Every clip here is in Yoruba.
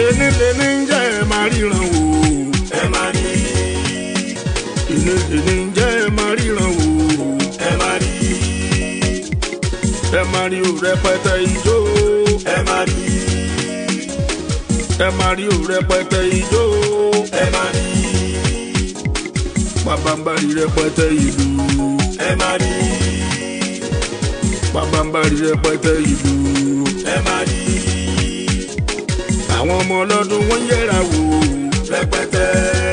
ẹni lè ní jẹ́ ẹ máa ríran wò. ẹ máa rí ẹni lè ní jẹ́ ẹ máa ríran wò. ẹ máa rí ẹ máa rí o rẹpẹtẹ ijó. ẹ máa rí ẹ máa rí o rẹpẹtẹ ijó. ẹ máa rí pàbàmbarì rẹpẹtẹ ìlú. ẹ máa rí pàbàmbarì rẹpẹtẹ ìlú. ẹ máa rí àwọn ọmọ ọlọ́dún wọ́n ń yẹra wò. rẹpẹtẹ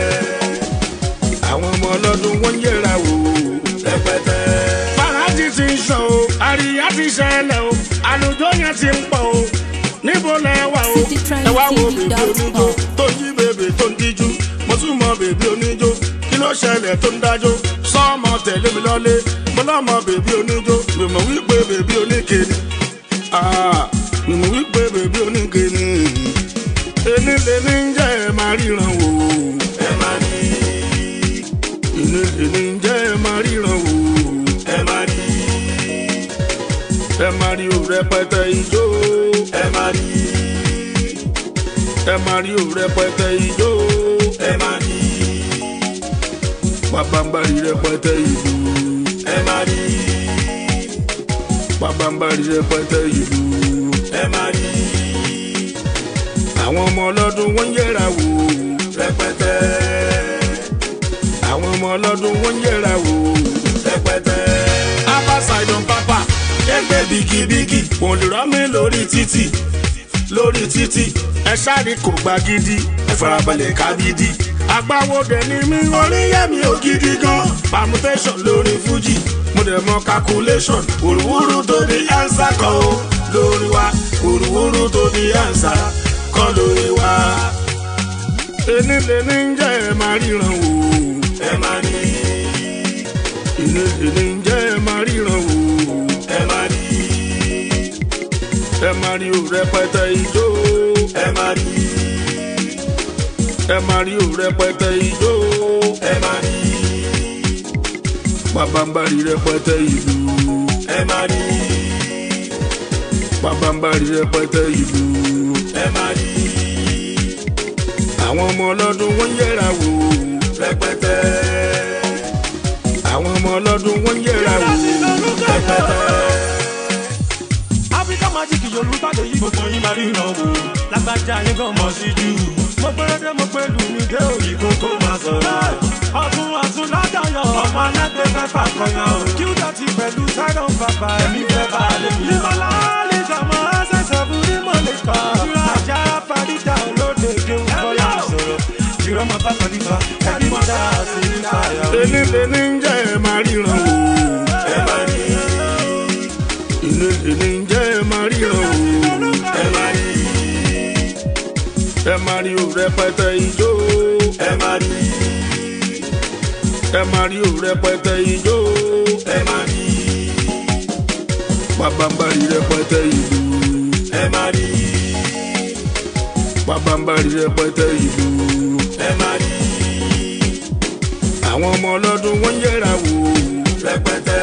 àwọn ọmọ ọlọ́dún wọ́n ń yẹra wò. rẹpẹtẹ fàájì ti ń sọ o àríyá ti ṣẹlẹ̀ o àlùjọ yẹn ti ń pọ̀ o níbo lẹ wà o ẹ wá wo bèbí oníjó tó ń jí bèbè tó ń díjú mo tún mọ bèbí oníjó kí ló ṣẹlẹ̀ tó ń dájó sọ́ọ̀mọ tẹ̀lé mi lọ́lé mo lọ́mọ bèbí oníjó mi mọ̀ wípé bèbí oníke ni Ah, mi mọ̀ wípé bèbí oníke ni ẹni lè ní jẹ́ ẹ máa ríran wò ẹ máa rí ẹni lè ní jẹ́ ẹ máa ríran wò ẹ máa rí ẹ máa rí o rẹpẹtẹ ijó ẹ máa rí ẹ máa rí o rẹpẹtẹ ijó ẹ máa rí pàbàmbarì rẹpẹtẹ ìlú ẹ máa rí pàbàmbarì rẹpẹtẹ ìlú ẹ máa rí àwọn ọmọ ọlọ́dún wọ́n ń yẹra wò rẹpẹtẹ àwọn ọmọ ọlọ́dún wọ́n ń yẹra wò rẹpẹtẹ abáṣàìdàn pápá ẹgbẹ́ bigibigi kò lè rọ́ mi lórí títì lórí títì ẹ sáré kò gba gidi ẹ farabalẹ̀ kábídì agbáwọdẹ ni mí oríyẹmí ò gidi gan permutation lórí fuji mo dẹ̀ mọ calculation wùrùwùrù tó di ansa kan o lórí wa wùrùwùrù tó di ansa kan lórí wa ẹni lè ní jẹ́ ẹ máa ríran wò ẹ máa rí ẹni lè ní jẹ́ ẹ máa ríran wò ẹ máa rí ẹ máa rí o rẹpẹtẹ ijó ẹ máa rí ẹ máa rí o rẹpẹtẹ ijó ẹ máa rí pàbàmbarì rẹpẹtẹ ìlú ẹ máa rí pàbàmbarì rẹpẹtẹ ìlú ẹ máa rí àwọn ọmọ ọlọ́dún wọ́n ń yẹra wò rẹpẹtẹ àwọn ọmọ ọlọ́dún wọ́n ń yẹra wò rẹpẹtẹ áfíríkà magic yorùbá lè yí gbogbo yín máa ríran wò lágbájá yín gan mọ̀ sí jù mo péré mo pé lù mí dé òyì kó tó máa sọ̀rọ̀ ọ̀tún ọ̀tún lájọyọ̀ ọmọ alágbè fẹ́fà kọyàn kí ó dọ̀tí pẹ̀lú sẹ́dọ̀n bàbá ẹ̀mí fẹ́ bá a lè mí. ìmọ̀lá lè jọmọ ṣẹ̀ṣẹ̀ fún ní mo lè kọ́ ajá fàdíjà olóde kéwù bọ́lá sọ̀rọ̀ ìrọ̀mọ bá kọ́lífà ẹ̀mí mọ́ dáa sí ìfàyà. ẹni lè ní jẹ́ ẹ máa ríran wò ẹ máa rí ẹni lè ní jẹ́ ẹ máa ríran wò ẹ máa rí ẹ máa rí o rẹpẹtẹ ijó ẹ máa rí ẹ máa rí o rẹpẹtẹ ijó ẹ máa rí pàbàmbarì rẹpẹtẹ ìlú ẹ máa rí pàbàmbarì rẹpẹtẹ ìlú ẹ máa rí àwọn ọmọ ọlọ́dún wọ́n ń yẹra wò rẹpẹtẹ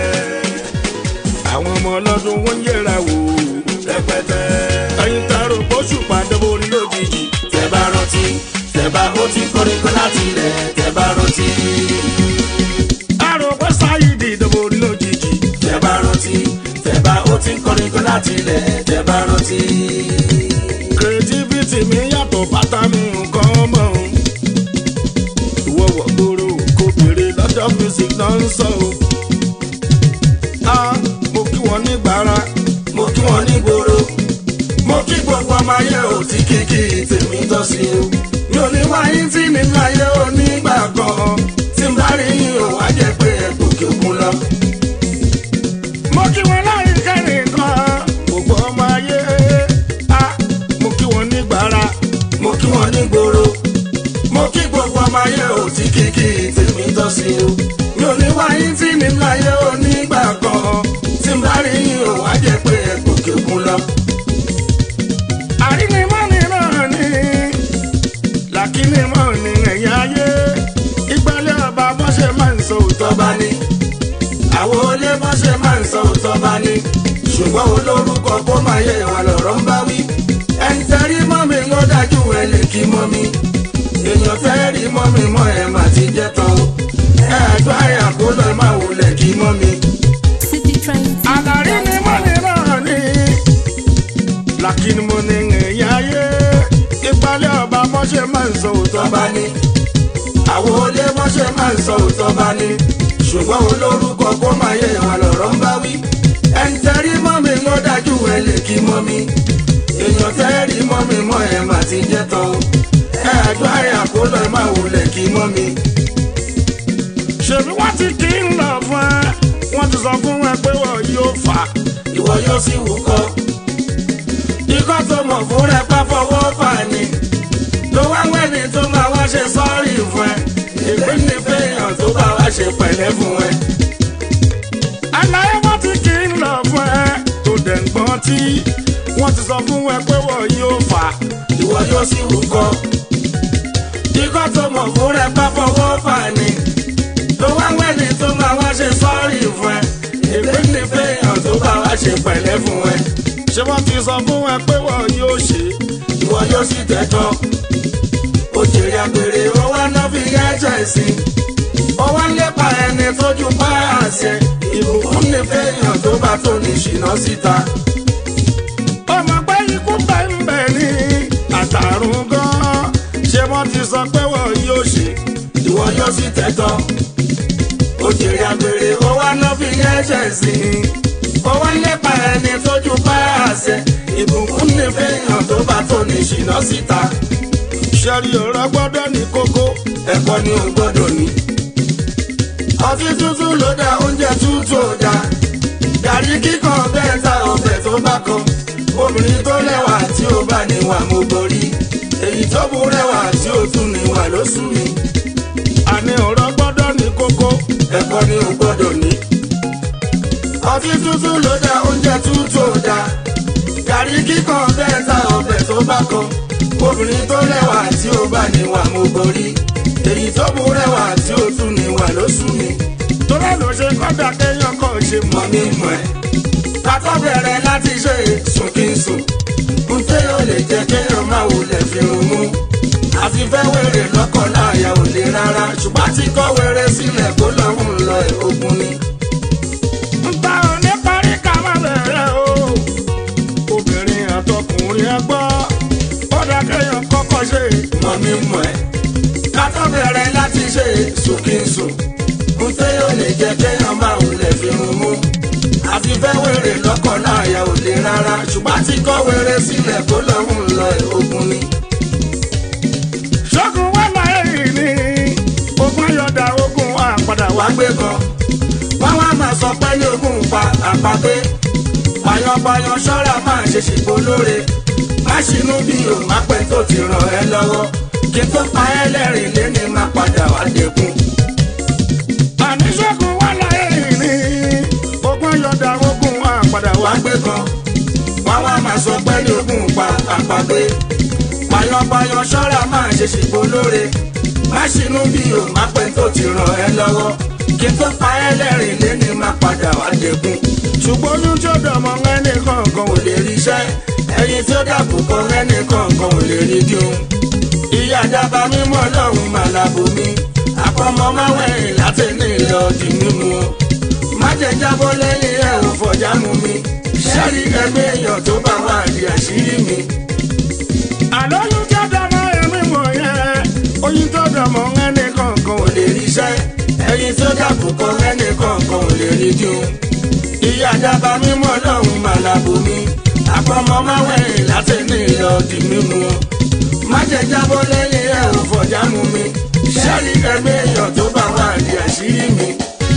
àwọn ọmọ ọlọ́dún wọ́n ń yẹra wò rẹpẹtẹ ẹyin taro bóṣù pàdé borí lójijì tẹ bá rántí tẹ bá ó ti koríko láti ilẹ̀ tẹ bá rántí àrò pé sáyidì ìdìbò orí lójijì tẹ bá rántí tẹ bá ó ti koríko láti ilẹ̀ tẹ bá rántí creativity mi yàtọ̀ bàtà mi nǹkan mọ̀ ọ́n. ìwọ wọ̀ gbòòrò kò béèrè lọ́jọ́ music náà ń sọ o. a mo kí wọn ní gbàrà mo kí wọn ní gbòòrò mo kí gbogbo ọmọ ayé ò tí kìkì tèmi tọ́ sí o mi ò ní wáyé tí mi láyé onígbà kan tí n bá rí yín ò wá jẹ́ pé ẹ gòkè òkun lọ. mo kí wọn láyé kẹrin kan gbogbo ọmọ ayé a mo kí wọn ní gbàrà mo kí wọn ní gbòòrò mo kí gbogbo ọmọ ayé ò tí kìkì tèmi tọ́ sí o mi ò ní wáyé tí mi láyé onígbà kan tí n bá rí yín ò wá jẹ́ pé ẹ gòkè òkun lọ. àrínimọ́ni náà ni làkínimọ́ ni ẹ̀yìn ayé ìgbàlẹ̀ ọba bọ́ ṣe máa ń sọ òótọ́ tọ́ba ní. àwọn olé bá ṣe máa ń sọ òótọ́ bá ní. ṣùgbọ́n olórúkọ kó máa yẹ ìwà lọ̀rọ̀ ń bá wí. ẹni tẹ́rí mọ́ mi ń dájú ẹ lè kí mọ́ mi èèyàn tẹ́rí mọ́ mi mọ́ ẹ mà ti jẹ́ tán o ẹ àjọ àyà kó lọ má wulẹ̀ kí mọ́ mi. City Train. àlàrí ni mo ní náà ní làkínní mo ní èèyàn ayé ìpàlẹ̀ ọba mọ́ṣẹ́ máa ń sọ òótọ́ tó bá ní àwọn olé mọ́ṣẹ́ máa ń sọ òótọ́ bá ní ṣùgbọ́n olórúkọ kó máa yẹ ìwà lọ̀rọ̀ ń bá wí ẹni tẹ́rí mọ́ mi ń dájú ẹ lè kí mọ́ mi èèyàn tẹ́rí mọ́ mi mọ́ ẹ mà ti jẹ́ tán o ẹ àjọ àyà kó lọ má wulẹ̀ kí mọ́ mi. ṣèbí wọ́n ti kí ń lọ fún ẹ wọ́n ti sọ fún ẹ pé wọ́n yóò fà á. ìwọ yóò sì wúkọ́. ikọ́ tó mọ̀ fún rẹ pa fọwọ́ fà ní. tó wá wẹ́ni tó máa wá ṣe sọ́ọ̀rì fún ẹ. ìpín ní fẹ́yàn tó bá wá ṣe pẹ̀lẹ́ fún ẹ. àlàyé wọ́n ti kí ń lọ fún ẹ tó dẹ̀ ń gbọ́n tí wọ́n ti sọ fún ẹ pé wọ́n yóò fà á. ìwọ yóò sì wúkọ́. ikọ́ tó mọ̀ fún rẹ pa fọwọ́ fà ní. tó wá wẹ́ni tó máa wá ṣe sọ́ọ̀rì fún ẹ. ìpín ní fẹ́yàn tó bá wá ṣe pẹ̀lẹ́ fún ẹ. ṣé wọ́n ti sọ fún ẹ pé wọ́n yóò ṣe é. ìwọ yóò sì tẹ̀tọ́. òjèrè àgbèrè ó wá ná fi ẹ̀jẹ̀ sí. ó wá ń lépa ẹni tójú bá àṣẹ. ìbùkún ní fẹ́yàn tó bá tó ní ṣìnà síta. ọmọ pé ikú bẹ́ ń bẹ̀ ní àtàrùn gan-an ṣé wọ́n ti sọ pé wọ́n yóò ṣe é. ìwọ yóò sì tẹ̀tọ́. òjèrè àgbèrè ó wá ná fi ẹ̀jẹ̀ sí. ó wá ń lépa ẹni tójú bá àṣẹ. ìbùkún ní fẹ́yàn tó bá tó ní ṣìnà síta. ṣẹ́rí ọ̀rọ̀ gbọ́dọ̀ ní kókó. ẹ̀kọ́ ni o gbọ́dọ̀ ní. ọtí tútù ló dá oúnjẹ tútù ò dá. gàrí kíkan bẹ́ẹ̀ ta ọbẹ̀ tó bá kan. obìnrin tó lẹ́wà tí ó bá níwà mo borí. èyí tó bú rẹwà tí ó tún níwà ló sú mi. àní ọ̀rọ̀ gbọ́dọ̀ ní kókó. ẹ̀kọ́ ni o gbọ́dọ̀ ní. ọtí tútù ló dá oúnjẹ tútù ò dá. gàrí kíkan bẹ́ẹ̀ ta ọbẹ̀ tó bá kan. obìnrin tó lẹ́wà tí ó bá níwà mo borí. èyí tó bú rẹwà tí ó tún níwà ló sú mi. torí ẹ̀ ló ṣe kọ́dà kéèyàn kàn ṣe mọ́. mọ̀ mi mọ̀ ẹ́. Kátó bẹ̀rẹ̀ láti ṣe sùn kí n sùn. N tẹ́ yóò lè jẹ́ kéèyàn máa wulẹ̀ fi rún mú. Àti fẹ́ wèrè lọ́kọ̀ láàyà ò lè rárá. Ṣùgbọ́n àti kọ́ wèrè sílẹ̀ kó lọ́hùn lọ ẹ̀ ogun ni. Nta ò ní parí ká má bẹ̀rẹ̀ o. Obìnrin àtọkùnrin ẹ gbọ́. Ó dá kéèyàn kọ́kọ́ ṣe. Mọ̀ mi mọ̀ ẹ́. Kátó bẹ̀rẹ̀ láti ṣe sùn kí n sùn. N tẹ́ yóò lè jẹ́ kéèyàn máa wulẹ̀ fi rún mú. Àti fẹ́ wèrè lọ́kọ̀ láàyà ò lè rárá. Ṣùgbọ́n àti kọ́ wèrè sílẹ̀ kó lọ́hùn lọ ẹ̀ ogun ni. Ṣógun wà láyé yìí ni. Ogun ayọ̀dà ogun àpàdà wá. wá gbé kan wọ́n wá máa sọ pé ní ogún pa àpapé payanpayan ṣọ́ra máa ṣe ṣìpò lóore má ṣinú bí o má pẹ́ tó ti ràn ẹ́ lọ́wọ́ kí n tó pa ẹ́ lẹ́rìn léni má padà wá dẹ́kun. Àní ṣógun wà láyé yìí ni. Ogun ayọ̀dà ogun àpàdà wá. wá gbé kan wọ́n wá máa sọ pé ní ogún pa àpapé payanpayan ṣọ́ra máa ṣe ṣìpò lóore má ṣinú bí o má pẹ́ tó ti ràn ẹ́ lọ́wọ́ kí n tó pa ẹ́ lẹ́rìn léni má padà wá dẹ́kun. Ṣùgbọ́n oyún tí ó dọ̀mọ́ ẹnì kankan kò ò lè. lè rí iṣẹ́ ẹyin tí ó dàbò kan ẹnì kankan ò lè rí dùn. ìyá dábà mímọ́ lọ́hùn màlàbò mi àpamọ́ máa wẹ̀yìn láti ní ìlọ di mímu. má jẹ́ jábọ́ lẹ́yìn ẹ̀ ò fọjá mu mi. sẹ́rí ẹgbẹ́ èèyàn tó bá wà di àṣírí mi. Àlọ́ oyún tí ó dọ̀mọ́ ẹ̀mí mọ̀ yẹn. Oyún tí ó dọ̀mọ́ ẹnì kankan ò kò lè. lè rí iṣẹ́ ẹyin tí ó dàbò kan ẹnì kankan ò lè rí dùn. ìyá dábà mímọ́ lọ́hùn màlàbò mi àpamọ́ máa wẹ̀yìn láti ní ìlọ di mímu. má jẹ́ jábọ́ lẹ́yìn ẹ̀ ò fọjá mu mi. sẹ́rí ẹgbẹ́ èèyàn tó bá wà di àṣírí mi.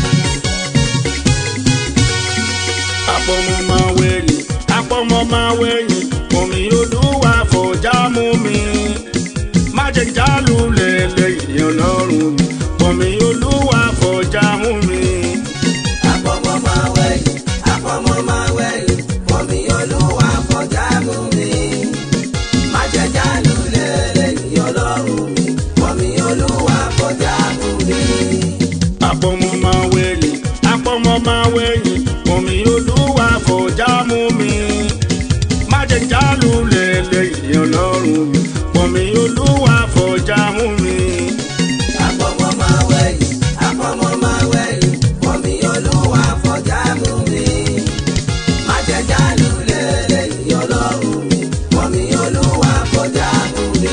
Àpọ̀mọ́ máa wẹ̀yìn, àpọ̀mọ́ máa wẹ̀yìn, omi olúwa fọjá mú mi. Má jẹ́ jálù lẹ́lẹ́yìn ọlọ́run mi, omi olúwa fọjá mú mi. àpọ̀mọ́ máa wẹ̀yìn àpọ̀mọ́ máa wẹ̀yìn omi olúwa fọjá mú mi. má jẹ́ jálù lẹ́lẹ́yìn ọlọ́run mi omi olúwa fọjá mú mi. Àpọ̀mọ́ máa wẹ̀yìn, àpọ̀mọ́ máa wẹ̀yìn, omi olúwa fọjá mú mi. Má jẹ́ jálù lẹ́lẹ́yìn mi pọ̀mí olúwa fọjá mú mi. Àpọ̀mọ́ máa wẹ̀yìn, àpọ̀mọ́ máa wẹ̀yìn, pọ̀mí olúwa fọjá mú mi. Má jẹ́ jálù lélẹ́yìn ọlọ́run mi, pọ̀mí olúwa fọjá mú mi.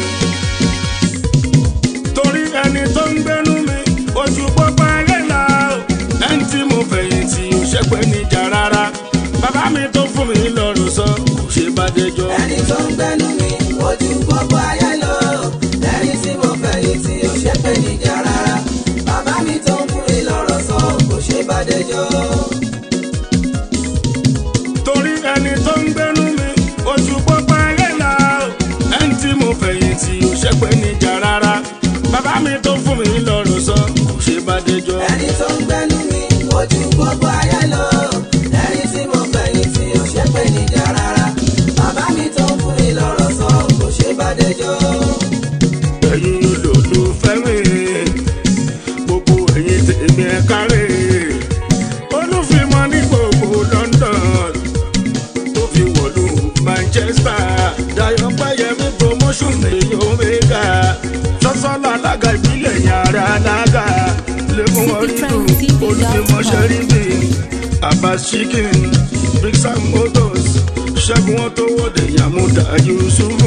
torí ẹni tó ń gbénú mi ojú pópó ayé la o ẹni tí mo fẹ̀yìntì ò ṣe pé níjà rárá bàbá mi tó fún mi lọ́rùn sọ kò ṣe bá dẹjọ́. Ẹni tó ń gbẹ́nu mi, ojú gbogbo ayé lọ. Ẹni tí mo fẹ̀yìn tí ó ṣe pé níjà rárá. Bàbá mi tó ń fún mi lọ́rọ̀ sọ, kò ṣe bá dẹjọ́. torí ẹni tó ń gbénú mi ojú pópó ayé la o ẹni tí mo fẹ̀yìntì ò ṣe pé níjà rárá bàbá mi tó fún mi lọ́rùn sọ kò ṣe bá dẹjọ́. Ẹni tó ń gbẹ́nu mi, ojú gbogbo ayé lọ. Ẹni tí mo fẹ̀yìn tí ó ṣe pé níjà rárá. Bàbá mi tó ń fún mi lọ́rọ̀ sọ, kò ṣe bá dẹjọ́. ẹ̀yin olólùfẹ́ mi gbogbo ẹ̀yin tèmi ẹ̀ kárẹ̀ olùfimọ́ ní gbogbo London tó fi wọ̀lú Manchester Dayọ̀ Pẹ́yẹmí promotion èyí omega sọ́sọ́lá alága ìbílẹ̀ yàrá alága lẹ́kùn ọ̀rìndùn olùfimọ́ ṣẹ́ríbì Abbas chicken Big Sam motors ṣẹ́gun wọn tó wọ́de Yamuda Yusufu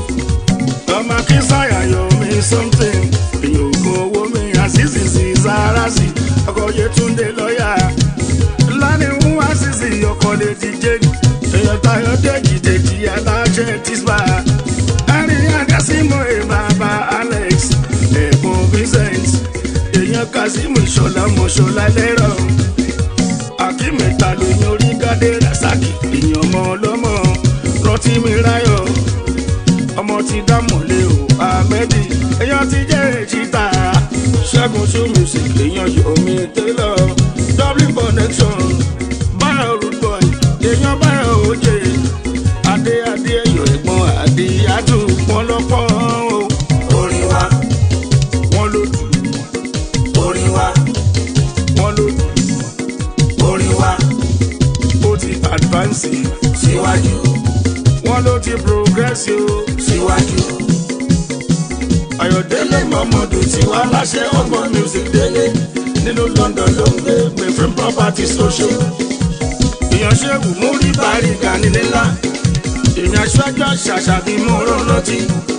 ọmọ kí sáyà yọ mí something èyàn ògùn owó mi àṣìṣì sí sáràṣì ọkọ̀ yẹtúndé lọ́ọ̀yà lánìí ń wá ṣìṣì ọkọ̀ lè ti jẹ́ni èyàn tayọ̀ dèjì dèjì aláṣẹ tìṣbà ẹ̀rín àdásímọ̀ ẹ̀ bàbá Alex ẹ̀gbọ́n Vincent èyàn Kazeem ìṣọ̀lá mọ̀ṣọ́lá lẹ́rọ̀ akímẹ̀ta lóyún orí gádé rasaki èyàn ọmọ ọlọ́mọ rántí mi ráyọ̀ ọmọ ti dámọ̀lé o ahmedi èèyàn ti jẹ́ èjìta ṣẹ́gun show music èèyàn yomi taylor dublin connection báyọ̀ root boy èèyàn báyọ̀ òjè adé adé ẹ̀yọ̀ ẹ̀gbọ́n adé adù wọn lọ́pọ̀ o Orin wa, wọn ló dù orin wa, wọn ló dù orin wa, ó ti advance síwájú, wọn ló ti progress o síwájú. ayọ̀délé mọ́mọ́dù tí wàá láṣẹ ọgbọ́n music délé nínú london ló ń gbé mayframe properties oṣù ìyànṣẹ́wù múrí bàríga nílé ńlá èèyàn aṣáájú àṣàṣà bíi mọ́rọ́ lọ́tí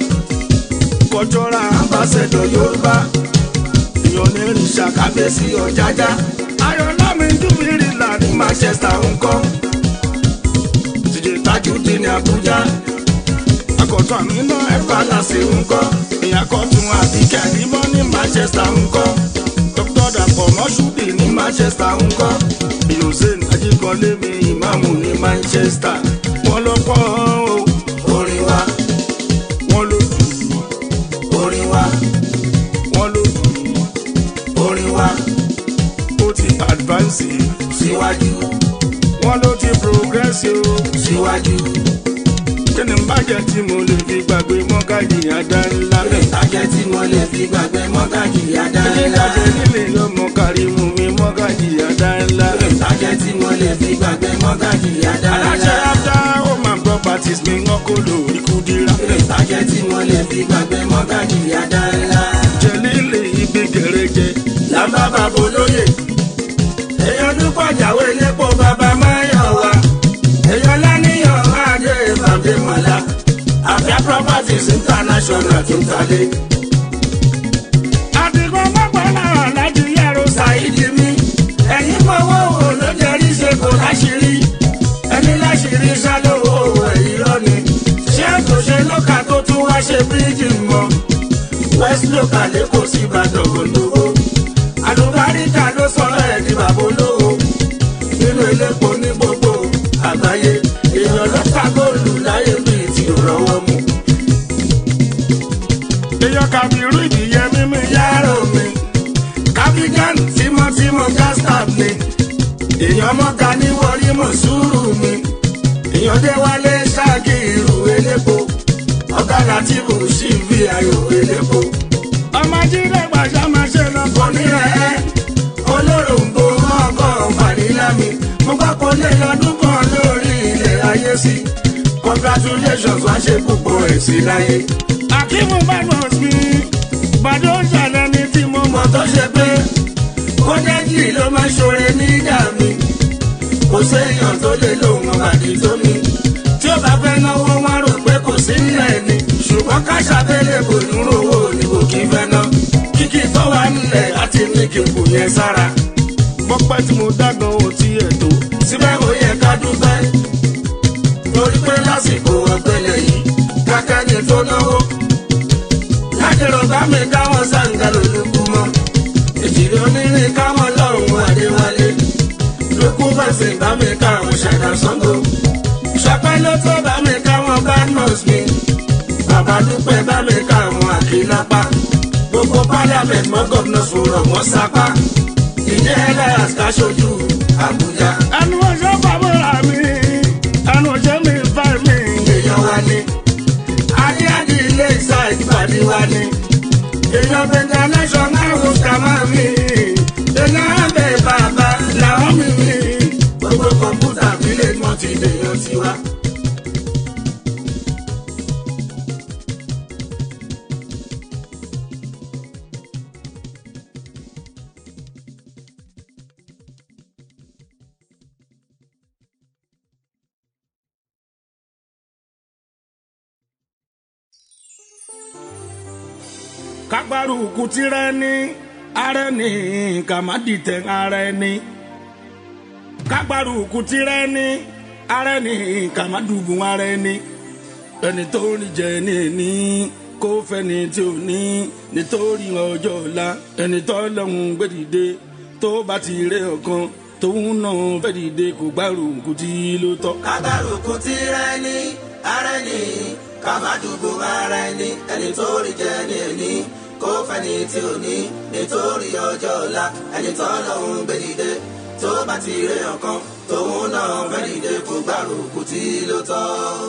kọjọ́ra ambassador yorùbá èèyàn onírìn ṣàkàbẹ́sí ọ̀jájá ayọ̀lámi dúmírì là ní manchester ńkọ́ tìjẹ́ tajúdé ní abuja akọ̀tún àmì náà ẹ̀fà láṣẹ ńkọ́ èèyàn kọ̀tún àbíkẹ́ àdìmọ́ ní manchester ńkọ́ dr dapò mọ́ṣúdì ní manchester ńkọ́ hussein ajíkọ́lé mi ìmáàmù ní manchester wọ́n lọ́pọ̀ o Orin wa, wọ́n ló dù orin wa, wọ́n ló dù orin wa, ó ti advance síwájú, wọ́n ló ti progress o síwájú. kí ni bàjẹ́ tí mo lè fi gbàgbé mọ́gàjì àdá ńlá Ìtàjẹ́ tí mo lè fi gbàgbé mọ́gàjì àdáńlá. ìdájẹ́ nílé ọmọ kárímù mi mọ́gàjì àdá ńlá. Ìtàjẹ́ tí mo lè fi gbàgbé mọ́gàjì aláṣẹ àdáńlá. after home and properties mi ń kọ́ lò ikú dira. Ìtàjẹ́ tí mo lè fi gbàgbé mọ́gàjì àdáńlá. jẹ̀lílì ibi gẹ̀rẹ́jẹ. Lámbá bàbá olóyè. Èèyàn dúpọ̀ jáwé lépo bàbá máyọ̀ wá. Èèyàn láníyàn máa dé bàbá mọ̀lá. Àfíà properties international tó ń talé. àdìgbò mọ́gbọ́nà láti yẹ̀rọ Ṣàìdí mi. Ẹ̀yin mọ̀wọ́ wo ló jẹ́rí ṣe kò láṣìírí. Ẹni láṣìírí ṣálówó ẹ̀yìn lọ́ni. Ṣé kò ṣe lọ́kà tó tún wá ṣe bíríìjì mọ́? West local lẹ́kọ̀ọ́ sí Ìbàdàn olówó. Àlùbáríkà ló sọ ẹ̀ di bàbá olówó. Nínú elépo ní gbogbo àgbáyé. Èèyàn ló ta góòlù láyé bíi ti rọwọ́ mu. èèyàn kàbírú ìdíyẹ mímí Yàrá mi. Kábígán tímọ́tímọ́ gástap ni. Èèyàn mọ́ta ní wọrí mọ̀ sùúrù mi. Èèyàn dé wálé ṣáàkì ìrù elépo. Ọ̀gá láti bù sí ibi ayò elépo. ọmọ jíde gbàṣà máa ṣe lọ. Kò ní ẹ̀ olóròǹbó ọkọ̀ fànílà mi. Mo gbọ́ kó lé lọ́dún kan lórí ilẹ̀ ayé sí. Kò congratulations wá ṣe púpọ̀ ẹ̀ sí láyé. Akímú Badmus mi, Bàdó ṣàlẹ̀ ní tí mo mo mọ̀. tó ṣe pé kọ́dẹ́jì ló máa ṣoore nígbà mi kò séèyàn tó lè lòun àbàdì tó mi tí ó bá fẹ́ náwó wọn rò pé kò sí nílẹ̀ ni ṣùgbọ́n káṣá tẹ́lẹ̀ kò ní rówó ni kò kí fẹ́ ná kíkì tó wà nílẹ̀ láti ní kí n kù yẹn sára Bọ́pẹ́ tí mo dágan ò tí ẹ̀ tó. síbẹ̀ ó yẹ ká dúpẹ́ torí pé lásìkò ọ̀gbẹ́lẹ̀ yìí kákẹ́ni tó náwó lákèrò bá mi káwọn sáǹgà lólùkù mọ́ ìjìnlẹ̀ onírin káwọn lọ́hùn adéwálé lókù fẹsẹ̀ bá mi káwọn ṣẹ̀dá sango ṣọpẹ́ ló tó bá mi káwọn badmus mi bàbá dúpẹ́ bá mi káwọn àkínápá gbogbo parliament mọ́ gọ́vnà sọ̀rọ̀ wọ́n sapá ìjẹ́ ẹlẹ́yà káṣojú àbújá Ẹnu ọjọ́ bàbá mi, ẹnu ọjọ́ mi fà mí. èèyàn wa ni adé adé ilé ìsá ìpàdé wa ni èèyàn bẹ̀rẹ̀ national host kàmá mi èèyàn abẹ bàbá làwọn mi mi gbogbo kọ̀ǹpútà bílẹ̀ wọn ti dèèyàn tiwa. Kágbárùkù tirẹ̀ ní ara ẹni kà má dìtẹ̀ ara ẹni. Kágbárùkù tirẹ̀ ní ara ẹni kà má dùbùn ara ẹni. Ẹni tó rí jẹ ní ẹni kó fẹ́ni tí ò ní nítorí ọjọ́ ọ̀la. Ẹni tó lọ́hùn gbèdìde tó bá ti ré ọ̀kan tóun náà fẹ́ dìde kò gbárùkù tí ló tọ́. kábàrùkù tí rẹ ní ara ẹni kábàdùgbò ara ẹni ẹni tó rí jẹ ní ẹni kó fẹni tí ò ní nítorí ọjọ́ ọ̀la ẹni tó lọ́hùn gbèdìde tó bá ti ré ọ̀kan tóun náà fẹ́ dìde kó gbárùkù tí ló tọ́.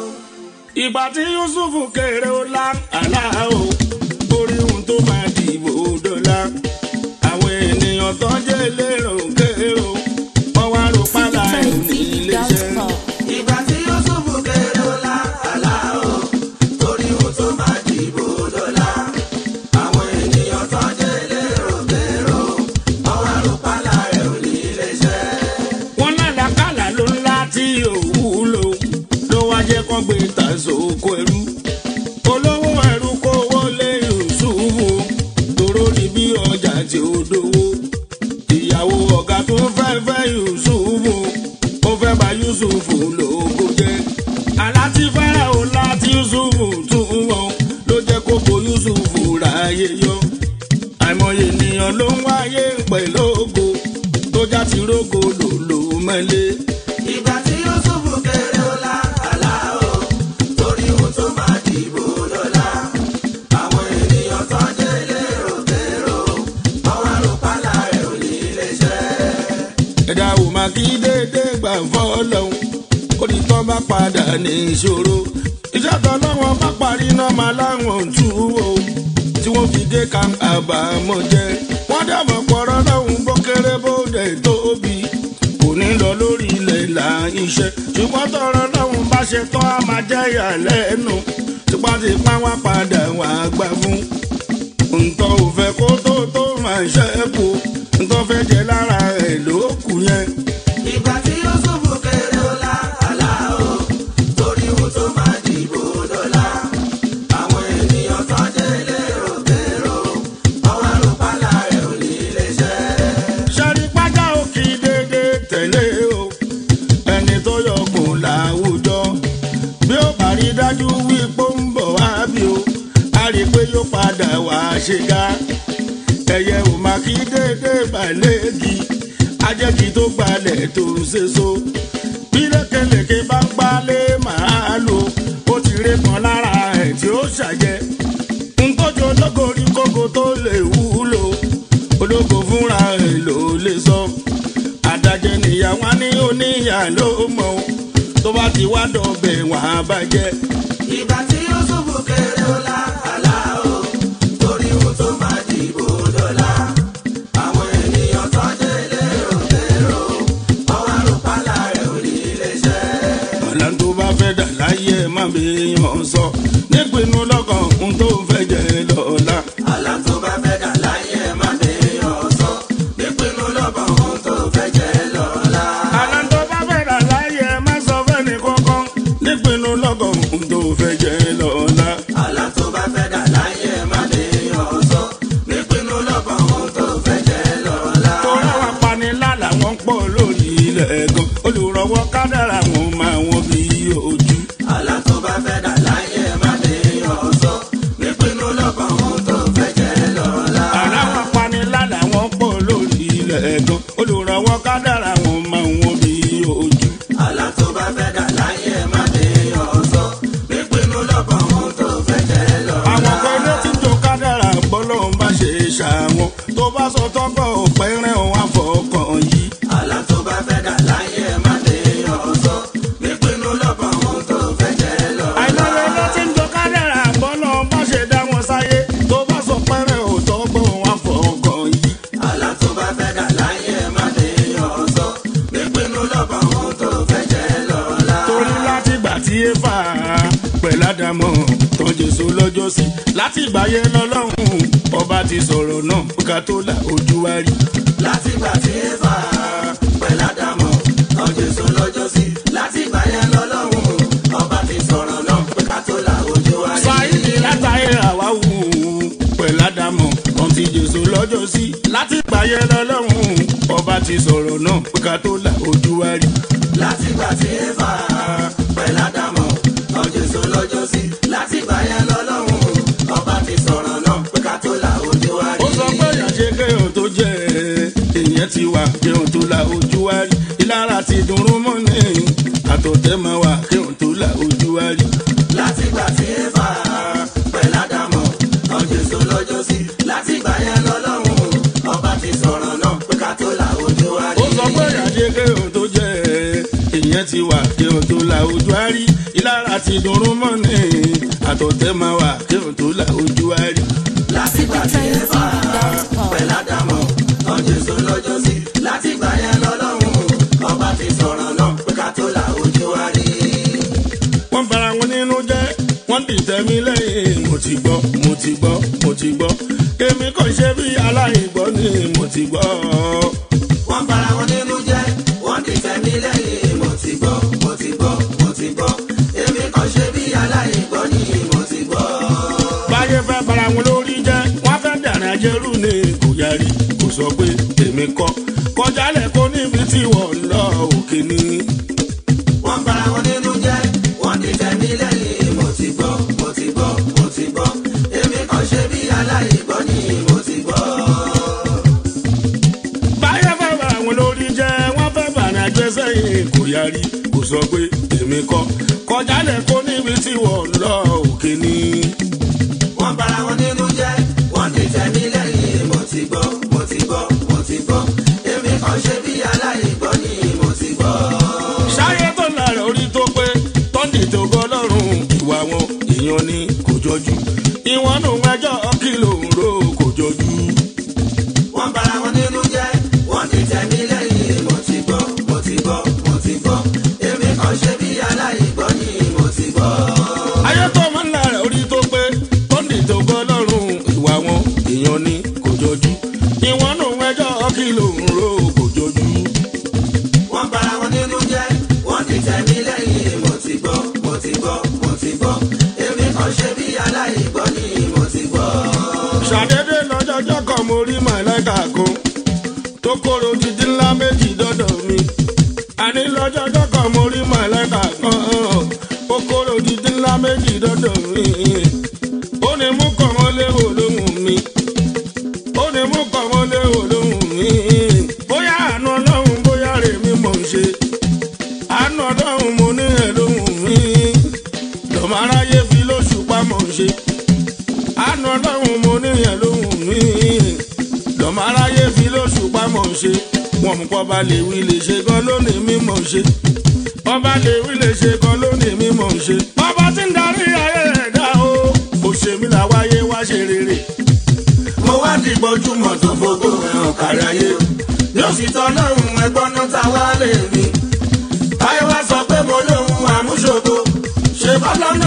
ìgbà tí yusuf kéré ó lá àlá o orí ohun tó máa dìbò dọ́là àwọn ènìyàn tó jẹ́ lérò kéré o wọ́n wá ro pálá ẹ̀ ní iléeṣẹ́. ìgbà tí yusufu kéré ó lá àlá o torí ohun tó máa dìbò dọ́là àwọn ènìyàn tó jẹ́ lérò kérò ọwọ́ àrùpàlà rẹ̀ ò ní iléeṣẹ́. wọ́n lálàkàlà ló ńlá tí òwú lò ló wá jẹ́ kó gbé tàṣókò ẹrú olówó ẹrú kó wọlé yusufu tóró ní bí ọjà tí ó dówó ìyàwó ọ̀gá tó fẹ́ fẹ́ yusufu ó fẹ́ bá yusufu lóko jẹ́ aláti fẹ́rẹ̀ o láti yusufu tún wọ́n ló jẹ́ kó bo yusufu ráyè yọ àìmọye ènìyàn ló ń wáyé pẹ̀lú ògo tó já ti rógo lòlò mẹ́lẹ́. ìgbà tí yusufu kéré ó lá àlá o torí ohun tó máa dìbò dọ́là àwọn ènìyàn tó jẹ́ lérò kérò ọwọ́ àrùpàlà rẹ̀ ò ní iléeṣẹ́. ẹ̀dá ò máa kí déédéé gbà fọ́lọ́hún ó ní tán bá padà ní ìṣòro iṣẹ́ tán láwọn bá parí náà máa láwọn ò tú o tí wọ́n fi dé ká àbámọ̀ jẹ́ wọ́n dàbọ̀ pọ̀rọ̀ lọ́hùn bó kéré bó dẹ̀ tóbi kò ní lọ lórí ilẹ̀ là iṣẹ́ ṣùgbọ́n tọrọ lọ́hùn bá ṣe tán á máa jẹ́ ìyàlẹ́nu tipátipá wá padà wà gbà fún ntọ́ ò fẹ́ kó tó tó máa ṣẹ́kù ntọ́ fẹ́ jẹ lára ẹ̀ ló kù yẹn. ìgbà tí yusufu kéré ó lá àlá o torí ohun tó máa dìbò dọ́là àwọn ènìyàn tó jẹ́ lérò kérò ọwọ́ àrùpàlà rẹ̀ ò ní iléeṣẹ́. sẹ́rí pátá ò kì í dédé tẹ̀lé o ẹni tó yọkùn láwùjọ bí ó bá rí dájú wípé ó ń bọ̀ wá bí o a rí i pé yóò padà wá ṣe ga ẹyẹ ò máa kí dédé balẹ̀gì ajẹ́kì tó gbalẹ̀ tó ń ṣe so bí lékelèké bá ń gbálẹ̀ máa lò ó ti ré kan lára ẹ̀ tí ó ṣàjẹ́ ntọ́jú ológo rí kókó tó lè wúlò ológo fúnra ẹ̀ ló lè sọ àdàjẹ nìyàwó ní oníyà ló mọ̀ ọ́. tó bá ti wá dọ̀bẹ̀ wọ́n á bàjẹ́. ìgbà tí yusufu kéré ó lá àlá o torí ohun tó máa dìbò dọ́là àwọn ènìyàn tó jẹ́ lérò kérò ọwọ́ àrùpàlà rẹ̀ ò ní iléeṣẹ́. ọ̀la tó bá fẹ́ dà láyé ẹ̀ má má bèèyàn sọ nípinnu lọ́kàn ohun tó fẹ́ jẹ lọ́la. àlá tó bá fẹ́ dà láyé ẹ̀ má bèèyàn sọ nípinnu lọ́kàn ohun tó fẹ́ jẹ́ lọ́la. àlá tó bá fẹ́ rà láyé ẹ má sọ fẹ́ni kankan nípinnu lọ́kàn ohun tó fẹ́ jẹ lọ́la. àlá tó bá fẹ́ dà láyé ẹ̀ má bèèyàn sọ nípinnu lọ́kàn ohun tó fẹ́ jẹ́ lọ́la. torí àwọn apanilálà wọn pọ̀ lórí ilẹ̀ gan olùrànwọ́ kádàrà wọn máa wọn bí ojú. àlá tó bá fẹ́ dà láyé ẹ̀ má bèèyàn sọ nípinnu lọ́kàn ohun tó fẹ́ jẹ́ lọ́la. àwọn apanilálà wọn pọ̀ lórí ilẹ̀ gan olùrànwọ́ kádàrà wọn máa wọn bí ojú. àlá tó bá fẹ́ dà láyé ẹ̀ má bèèyàn sọ nípinnu lọ́kàn ohun tó fẹ́ jẹ́ lọ́la. àwọn kan ló ti tó kádàrà bọ́lọ́ ń bá ṣe ṣàwọn tó bá sọ tọ́kọ̀ pẹ́rẹ́ òun àfọkàn yìí. àlá tó bá fẹ́ dà láyé ẹ̀ má bèèyàn sọ nípinnu lọ́kàn ohun tó fẹ́ jẹ́ lọ́la. àìmọye ló ti ń tó kádàrà bọ́lọ́ ń bá ṣe dá wọn sáyé tó bá sọ pẹ́rẹ́ òun tọ́kọ̀ òun àfọkàn yìí. àlá tó bá fẹ́ dà láyé ẹ̀ má bèèyàn sọ nípinnu lọ́kàn ohun tó fẹ́ jẹ́ lọ́la. torí láti gbà tí éfà pẹ̀lú àdàmọ̀ tán jésù lọ́jọ́ sí láti ìgbà yẹn lọ́lọ́run ọba ti sọ̀rọ̀ náà ká tó là ojú wa rí. láti gbà tí éfà pẹ̀lú àdàmọ̀ tán jésù lọ́jọ́ sí láti gbà yẹn lọ́lọ́run ọba ti sọ̀rọ̀ náà pé ká tó la ojú wa rí. sáyidì látàyè àwáwù pẹ̀lú àdàmọ̀ tán ti jésù lọ́jọ́ sí láti ìgbà yẹn lọ́lọ́run ọba ti sọ̀rọ̀ náà ká tó là ojú wa rí. láti gbà tí éfà pẹ̀lú àdàmọ̀ tán jésù lọ́jọ́ sí láti gbà yẹn lọ́lọ́run ọba ti sọ̀rọ̀ náà pé ká tó la ojú wa rí. ó sọ pé ìyànjẹ kéèyàn tó jẹ èèyàn ti wà kéèyàn tó la ojú wa rí ìlara ti dùnrún mọ́ ní àtọ̀tẹ́ máa wà kéèyàn tó la ojú wa rí. láti gbà tí éfà pẹ̀lú àdàmọ̀ tán jésù lọ́jọ́ sí láti gbà yẹn lọ́lọ́run ọba ti sọ̀rọ̀ náà pé ká tó la ojú wa rí. ó sọ pé ìyànjẹ kéèyàn tó jẹ èèyàn ti wà kéèyàn tó la ojú wa rí ìlara ti dùnrún mọ́ ní àtọ̀tẹ́ máa wà kéèyàn tó la ojú wa rí. láti gbà tí éfà pẹ̀lú àdàmọ̀ tán jésù lọ́jọ́ sí láti gbà yẹn lọ́lọ́run ọba ti sọ̀rọ̀ náà pé ká tó la ojú wa rí. wọ́n bara wọn nínú jẹ́ wọ́n dìtẹ̀ mí lẹ́yìn mo ti gbọ́ mo ti gbọ́ mo ti gbọ́ èmi kò ṣe bí aláìgbọ́ ni mo ti gbọ́. wọ́n bara wọn nínú jẹ́ wọ́n ti tẹ̀mí lẹ́yìn mo ti gbọ́ mo ti gbọ́ mo ti gbọ́ èmi kàn ṣe bí aláìgbọ́ ni mo ti gbọ́. báyé fẹ́ bara wọn lórí jẹ́ wọ́n fẹ́ dàrin ajẹ́rù ni kò yarí kò sọ pé èmi kọ́ kọjálẹ̀ kó níbi tí wọ́n ń lọ òkè ni. wọ́n bara wọn nínú jẹ́ wọ́n ti tẹ̀mí lẹ́yìn mo ti gbọ́ mo ti gbọ́ mo ti gbọ́ èmi kàn ṣe bí aláìgbọ́ ni mo ti gbọ́. báyé fẹ́ bara wọn lórí jẹ́ wọ́n fẹ́ bàrin ajẹ́sẹ̀ yìí kò yarí kò sọ pé èmi kọ́ kọjálẹ̀ kó níbi tí wọ́n ń lọ òkè ni. wọ́n bara wọn nínú jẹ́ wọ́n ti tẹ̀mí lẹ́yìn mo ti gbọ́ mo ti gbọ́ mo ti gbọ́ èmi kàn ṣe bí aláìgbọ́ ni mo ti gbọ́. ṣáyé tó lára orí tó pé tọ́ndì tó gbọ́ lọ́rùn ìwà wọn èèyàn ni kò jọjú ìwọ̀n nù ẹjọ́ kìlò ń ro kò jọjú. wọ́n bara wọn nínú jẹ́ wọ́n ti tẹ̀mí lẹ́yìn mo ti gbọ́ mo ti gbọ́ mo ti gbọ́ èmi kàn ṣe bí aláìgbọ́ ni mo ti gbọ́. ayé tó máa ń lára orí tó pé tọ́ndì tó gbọ́ lọ́rùn ìwà wọn èèyàn ni kò jọjú ìwọ̀n nù ẹjọ́ kìlò ń ro kò jọjú. wọ́n bara wọn nínú jẹ́ wọ́n ti tẹ̀mí lẹ́yìn mo ti gbọ́ mo ti gbọ́ mo ti gbọ́ èmi kàn ṣe bí aláìgbọ́ ni mo ti gbọ́. ṣàdédé lọ́jọ́jọ́ kan mo rí màláìka kan tó kóró títí ńlá méjì dọ́dọ̀ mi. àní lọ́jọ́jọ́ kan mo rí màláìka kan ó kóró títí ńlá méjì dọ́dọ̀ mi. ó ní mú kàn wọ́n léwò lóhùn mi. ó ní mú kàn wọ́n léwò lóhùn mi. bóyá àánú ọlọ́run bóyá rèmi mọ̀ ń ṣe. àánú ọlọ́run mo ní ẹ̀ lóhùn mi. lọ́mọ aráyé fi lóṣù pamọ́ ń ṣe àánú ọlọ́run mo níyàn lóhùn mí lọ́mọ aráyé fi lóṣù pamọ́ ṣe wọn mú pọ́ba lè wí lè ṣe gan lónìí mímọ̀ ṣe ọba lè wí lè ṣe gan lónìí mímọ̀ ṣe ọba tí ń darí ayé ẹ̀dá o òṣèmí làwáyé wá ṣe rere mo wá di gbọ́júmọ̀ tó fògo ẹ̀hàn káráyé yóò sì tọ́ lọ́rùn ẹgbọ́n náà ta wá lè mi. táyé wá sọ pé mo lóhun àmúṣogo ṣe bọ́lá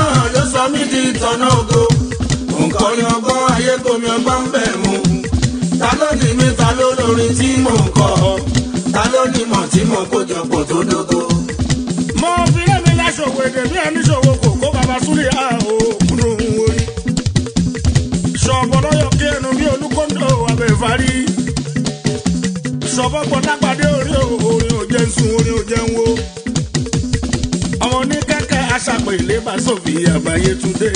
mí di tọ̀nà ògo nǹkan ni ọgbọ́n ayé komi ọgbọ́n bẹ̀ mú ta ló ní mi ta ló lórin tí mò ń kọ ta ló ní mọ̀ tí mò ń kójọpọ̀ tó dógó. mo fi lẹ́mi láṣọwọ́ èdè bí ẹni ṣòwò kò kó bàbá súlẹ̀ á o kúnnú orí. ṣọ̀bọ̀ lọ́yọ̀ kí ẹnu bí olúkọ́ńdọ̀ abẹ́fárí. ṣọ̀bọ̀ gbọ́dá pàdé orí orin ò jẹ́ ń sun orin ò jẹ́ ń wo. ọmọ ní kẹ́kẹ́ aṣàpè ilé bá sòfì àbáyé túndé.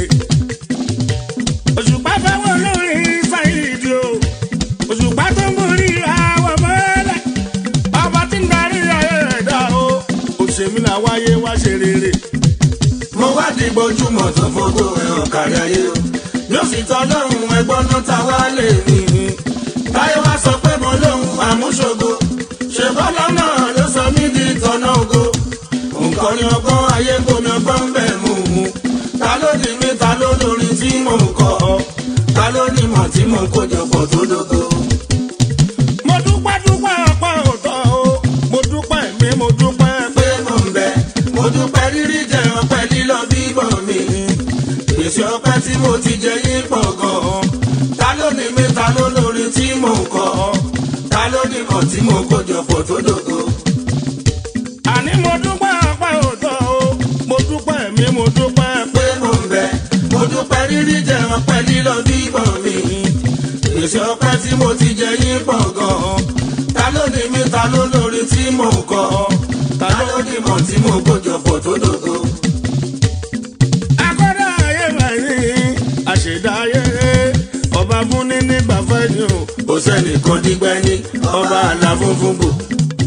òṣùpá fẹ́ wọ lórí sáyidì o. òṣùpá tó ń borí àwọ̀ mọ́lẹ̀. ọba tí ń darí ayé ẹ̀dá o. òṣèmí là wáyé wá ṣe rere. mo wá di gbojúmọ̀ tó fowó ẹ̀hàn kárí ayé o yóò sì tọ́ lọ́hùn ẹgbọ́n náà ta wá lè ní. táyé wá sọ pé mo lóhùn àmúṣogo ṣe bọ́lá náà ló sọ mí di tọ̀nà ògo nǹkan ni ọgbọ́n ayé komi ọgbọ́n ń bẹ̀ mú un ta ló ní mi ta ló lórin tí mò ń kọ ta ló ní mọ̀ tí mò ń kójọpọ̀ tó dógó. mo dúpẹ́ dúpẹ́ ọpẹ́ òótọ́ o. mo dúpẹ́ mi mo dúpẹ́ pé. pé mo ń bẹ mo dúpẹ́ rírí jẹ ọpẹ́ lílọ bíbọ̀ mi gbèsè ọpẹ́ tí mo ti jẹ yín pọ̀ gan-an ta ló ní mi ta ló lórin tí mò ń kọ ta ló ní mọ̀ tí mo kójọ pọ̀ tó dògo. àní mo dúpẹ́ ọpẹ́ òótọ́ o. mo dúpẹ́ mi mo dúpẹ́ pé. pé mo ń bẹ mo dúpẹ́ rírí jẹ ọpẹ́ lílọ bíbọ̀ mi gbèsè ọpẹ́ tí mo ti jẹ yín pọ̀ gan-an ta ló ní mi ta ló lórin tí mò ń kọ ta ló ní mọ̀ tí mo kójọ pọ̀ tó dògo. akọ́dá ayé máa ní àṣẹ̀dá ayé ọba fúnni nígbà fẹ́ ni o. kò sẹ́nìkan dígbẹ́ ní ọba àlà funfun bò.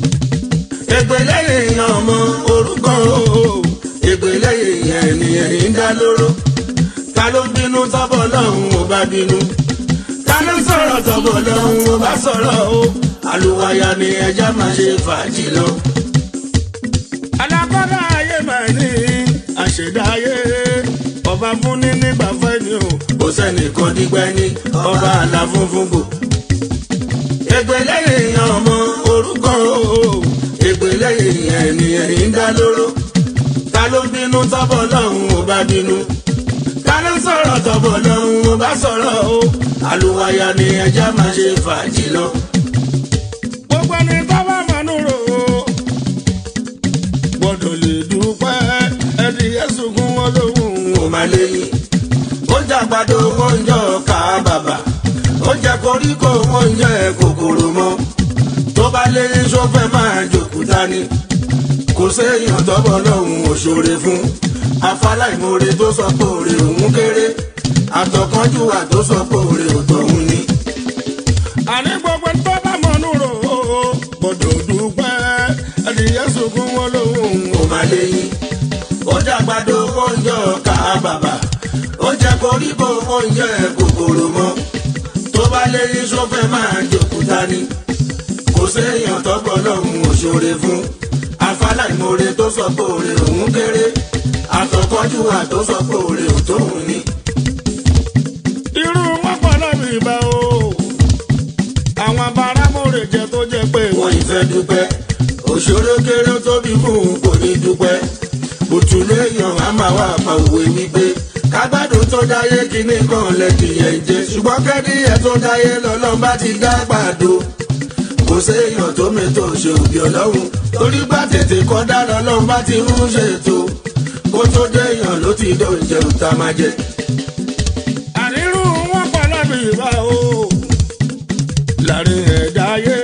ègbè lẹ́yìn ọmọ orúkọ o ègbè lẹ́yìn ènìyàn ń dá lóró. ta ló bínú tọ́bọ̀ lọ́hùn ó bá bínú. ta ló sọ̀rọ̀ tọ́bọ̀ lọ́hùn ó bá sọ̀rọ̀ o. àlùwàyà ni ẹja máa ṣe fàájì lọ. alákọ́dá ayé máa ní àṣẹ̀dá ayé ọba fúnni nígbà fẹ́ ni o. kò sẹ́nìkan dígbẹ́ ní ọba àlà funfun bò. ègbè lẹ́yìn ọmọ orúkọ o ègbè lẹ́yìn ènìyàn ń dá lóró. ta ló bínú tọ́bọ̀ lọ́hùn ó bá bínú. ta ló sọ̀rọ̀ tọ́bọ̀ lọ́hùn ó bá sọ̀rọ̀ o. àlùwàyà ni ẹja máa ṣe fàájì lọ. gbogbo ẹni tó bá mọ̀nú rò ó gbọ́dọ̀ lè dúpẹ́ ẹni yẹ́sùn kún wọn lóhùn kò má léyìn. ó jẹ àgbàdo wọn ń jọ ká bàbà. ó jẹ koríko wọn ń jẹ kòkòrò mọ́. tó bá léyìn sófẹ́ máa jòkúta ni. kò séèyàn tọ́bọ̀ lọ́hùn òṣòre fún. afáláìmoore tó sọ pé òrè òun kéré. àtọ̀kánjúwà tó sọ pé òrè òtọ̀hún ni. àní gbogbo ẹni tó bá mọ̀nú rò ó gbọ́dọ̀ dúpẹ́ ẹni yẹ́sùn kún wọn lóhùn kò má léyìn. ó jẹ àgbàdo wọn ń jọ ká bàbà. ó jẹ koríko wọn ń jẹ kòkòrò mọ́. tó bá léyìn sófẹ́ máa jòkúta ni. kò séèyàn tọ́pọ̀ lọ́hùn òṣòre fún. afáláìmoore tó sọ pé òrè òun kéré. àtọ̀kọ́júwà tó sọ pé òrè òtóhun ni. irú wọn pọ̀ lọ́bì ìbá o àwọn abáramọ̀rẹ̀ jẹ tó jẹ pé wọ́n ìfẹ́ dúpẹ́. òṣòro kéré tóbi fún un kò ní dúpẹ́. bùtùléèyàn á máa wá pa òwe wípé kágbádùn tó dáyé kíní kan lẹ́kìyẹ̀ ń jẹ ṣùgbọ́n kẹ́díyẹ̀ tó dáyé lọ́lọ́run bá ti dá gbàdo. kò séèyàn tó mẹ́tò ṣe òbí ọlọ́run torí bá tètè kọ́ dá lọ́lọ́run bá ti ń ṣètò kó tó déèyàn ló ti dóúnjẹ òta máa jẹ. àrírú wọn pọ̀ lọ́bì ìbá o láàrin ẹ̀dá ayé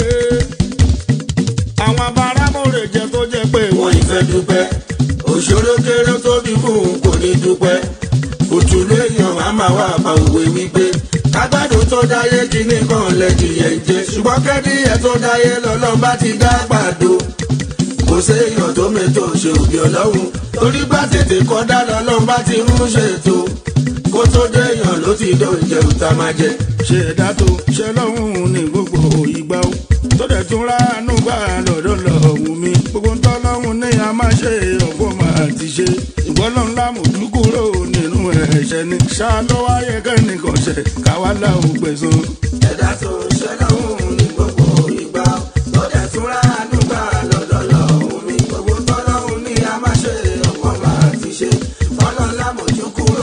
àwọn abáramọ̀rẹ̀ jẹ tó jẹ pé wọ́n ìfẹ́ dúpẹ́ òṣòro kéré tóbi fún un kò ní dúpẹ́ òtúlé èèyàn á máa wá pa òwe wípé kágbádùn tó dáyé kíní kan lẹ́kìyẹ̀ ń jẹ ṣùgbọ́n kẹ́díyẹ tó dáyé lọ́lọ́run bá ti dá gbàdo kò séèyàn tó mẹ́tò ṣe òbí ọlọ́run torí bá tètè kọ́ dá lọ́lọ́run bá ti ń ṣètò kó tó déèyàn ló ti dóúnjẹ òta máa jẹ. ṣe ẹ̀dá tó ṣe lọ́hùn ní gbogbo ìgbà o tó dẹ̀ tún ránú gbà lọ́dọ̀ lọ́hùn mi gbogbo ń tọ́ lọ́hùn ní a máa ṣe ọ̀pọ̀ máa ti ṣe ìgbọ́lọ́hún lámòjú kúrò nínú ẹ̀ṣẹ̀ ni ṣá ló wáyé kẹ́nìkan ṣẹ̀ káwá láwùn gbẹ̀sán. ẹ̀dá tó ń ṣe lọ́hùn ní gbogbo ìgbà tó dẹ̀ tún ránú gbà lọ́dọ̀ lọ́hùn mi gbogbo tọ́lọ́hùn ní a máa ṣe ọ̀pọ̀ máa ti ṣe ọlọ́lá mojú kúrò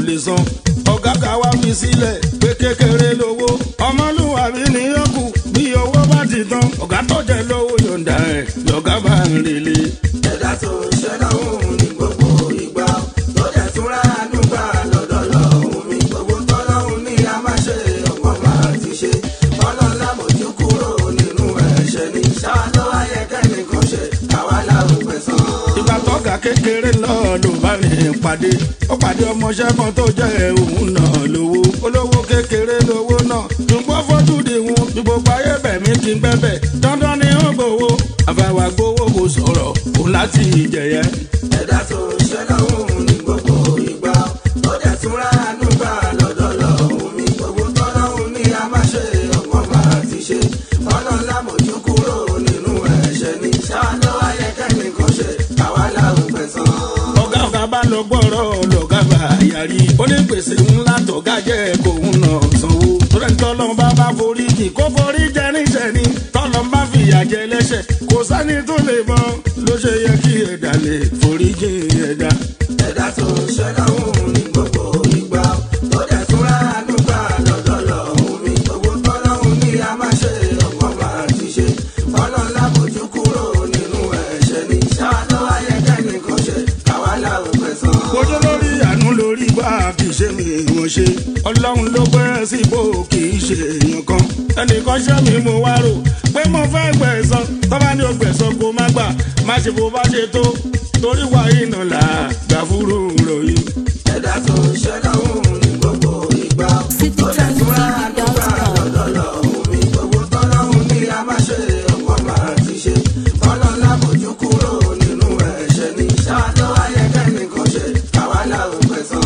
lè san ọ̀gá ká wá fi sílẹ̀ pé kékeré lówó ọmọlúwàbí ni ó kù bí owó bá ti tán ọ̀gá tó jẹ lówó yọ̀ǹda ẹ̀ lọ́gá bá ń relé. ẹ̀dá tó ń ṣẹ́ lọ́hùn ní gbogbo ìgbà tó dẹ̀ tún ránú gbà lọ́dọ̀ lọ́hùn mi gbogbo tọ́lọ́hùn ní a máa ṣe ọ̀pọ̀ máa ti ṣe ọlọ́lá mojú kúrò nínú ẹ̀ṣẹ̀ ní ṣáà ló wáyé kẹ́nìkan ṣe àwa làwọn pẹ̀sán. ìgbà tọ́gà kékeré náà ló bá rìn pàdé ó pàdé ọmọọṣẹ́ kan tó jẹ́ òun náà lówó olówó kékeré lówó náà ṣùgbọ́n fojú di wọn bí gbogbo ayé bẹ̀mí kí n bẹ́bẹ̀ dandan ni ó gbowó àfàwà gbowó kò sọ̀rọ̀ òun láti ìjẹyẹ. ẹ̀dá tó ń ṣẹ́ lọ́hùn ní gbogbo ìgbà tó dẹ̀ tún ránú gbà lọ́dọ̀ lọ́hùn mi gbogbo tọ́lọ́hùn ní a máa ṣe ọ̀pọ̀ máa ti ṣe ọlọ́lá mojú kúrò nínú ẹ̀ṣẹ̀ ní ṣáà ló wáyé kẹ́nìkan ṣe àwa làwọn pẹ̀sán. ọ̀gá ọ̀gá bá lọ gbọ́rọ̀ lọ́gá bá yarí ó ní gbèsè ńlá tọ́gá jẹ́ kóun náà sanwó torí tọ́lọ́ bá bá forí jì kó forí jẹ níṣẹ́ ni tọ́lọ́ bá fìyà jẹ lẹ́ṣẹ̀ kò sẹ́ni tó lè mọ ló ṣe yẹ kí ẹ̀dá lè forí jì ẹ̀dá. ẹ̀dá tó ń ṣẹ́ lọ́hùn ní gbogbo ìgbà tó dẹ̀ tún ránú gbà lọ́dọ̀ lọ́hùn mi gbogbo tọ́lọ́hùn ní a máa ṣe ọ̀pọ̀ máa ti ṣe ọlọ́lá mojú kúrò nínú ẹ̀ṣẹ̀ ní ṣáà ló wáyé kẹ́nìkan ṣe àwa làwọn pẹ̀sán. ojú lórí àánú lórí bá kì í ṣe mi wọ́n ṣe ọlọ́run ló gbé síbò kì í ṣe èèyàn kan ẹnìkan ṣẹ́ mi mo wá rò pé mo fẹ́ gbẹ̀san tọ́ba ní o gbẹ̀san kó má gbà má ṣe bó bá ṣe tó torí wà iná là gbà fúru ròyìn. ẹ̀dá tó ń ṣẹ́ lọ́hùn ní gbogbo ìgbà tó dẹ̀ tún ránú gbà lọ́dọ̀ lọ́hùn mi gbogbo tọ́lọ́hùn ní a máa ṣe ọ̀pọ̀ máa ti ṣe ọlọ́lá mojú kúrò nínú ẹ̀ṣẹ̀ ní ṣáà ló wáyé kẹ́nìkan ṣe àwa làwọn pẹ̀sán.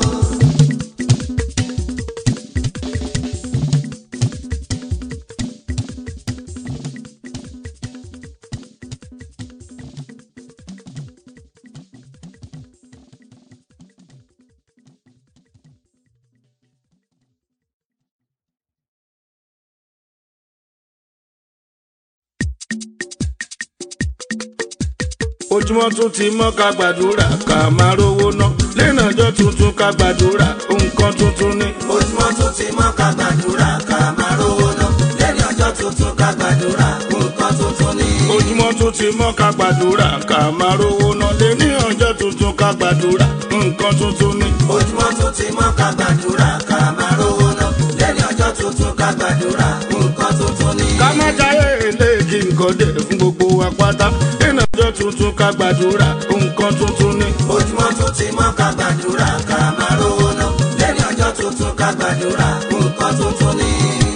ojúmọ́ tún ti mọ́ ká gbàdúrà ká máa rówó ná lẹ́nà ọjọ́ tuntun ká gbàdúrà nǹkan tuntun ni. ojúmọ́ tún ti mọ́ ká gbàdúrà ká máa rówó ná lẹ́ni ọjọ́ tuntun ká gbàdúrà nǹkan tuntun ní. ojúmọ́ tún ti mọ́ ká gbàdúrà ká máa rówó ná lẹ́nà ọjọ́ tuntun ká gbàdúrà nǹkan tuntun ni. ojúmọ́ tún ti mọ́ ká gbàdúrà ká máa rówó ná lẹ́ni ọjọ́ tuntun ká gbàdúrà nǹkan tuntun ní. ká má jáyé ilé kí nǹkan dé fún gbogbo wa pátá lẹ́nà ọjọ́ tuntun ká gbàdúrà nǹkan tuntun ni. ojúmọ́ tún ti mọ́ ká gbàdúrà ká máa rówó ná lẹ́ni ọjọ́ tuntun ká gbàdúrà nǹkan tuntun ní.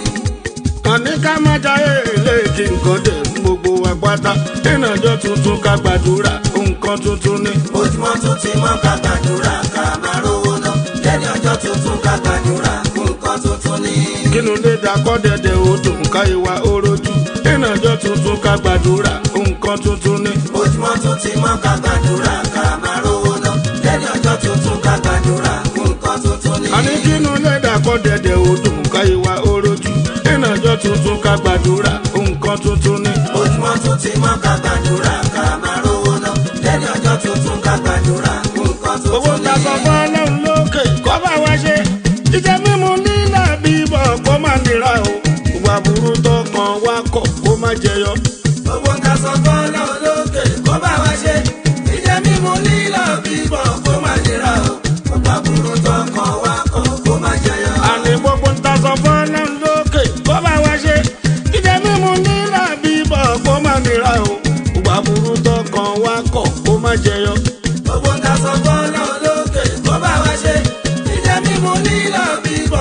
àní ká má jáyé ilé kí nǹkan dé fún gbogbo wa pátá lẹ́nà ọjọ́ tuntun ká gbàdúrà nǹkan tuntun ni. ojúmọ́ tún ti mọ́ ká gbàdúrà ká máa rówó ná lẹ́ni ọjọ́ tuntun ká gbàdúrà nǹkan tuntun ní. kínú lè dakọ́ dẹ̀dẹ̀ odò ká ìwà orójú lẹ́nà ọjọ́ tuntun ká gbàdúrà nǹkan tuntun ni. ojúmọ́ tún ti mọ́ ká gbàdúrà ká máa rówó ná lẹ́ni ọjọ́ tuntun ká gbàdúrà nǹkan tuntun ní. àní kínú lè dakọ́ dẹ̀dẹ̀ odò ká ìwà orójú lẹ́nà ọjọ́ tuntun ká gbàdúrà nǹkan tuntun ni. ojúmọ́ tún ti mọ́ ká gbàdúrà ká máa rówó ná lẹ́ni ọjọ́ tuntun ká gbàdúrà nǹkan owó tuntun ta sọ ní. fún ọlọ́run lókè kó bá wa ṣe jíjẹ mímu nílà bíbọ̀ kó má nira o ìwà burú tó kàn wá kọ̀ kó má jẹyọ. owó ń ta sọ fọ́lá olókè kó bá wa ṣe jíjẹ mímu lílọ bíbọ̀ kó má nira o ọ̀pá burú tó kàn wá kọ̀ kó má jẹyọ. àní gbogbo ń ta sọ fún ọlọ́run lókè kó bá wa ṣe jíjẹ mímu nílà bíbọ̀ kó má nira o ìwà burú tó kàn wá kọ̀ kó má jẹyọ. owó ń ta sọ fọ́lá olókè kó bá wa ṣe jíjẹ mímu lílọ bíbọ̀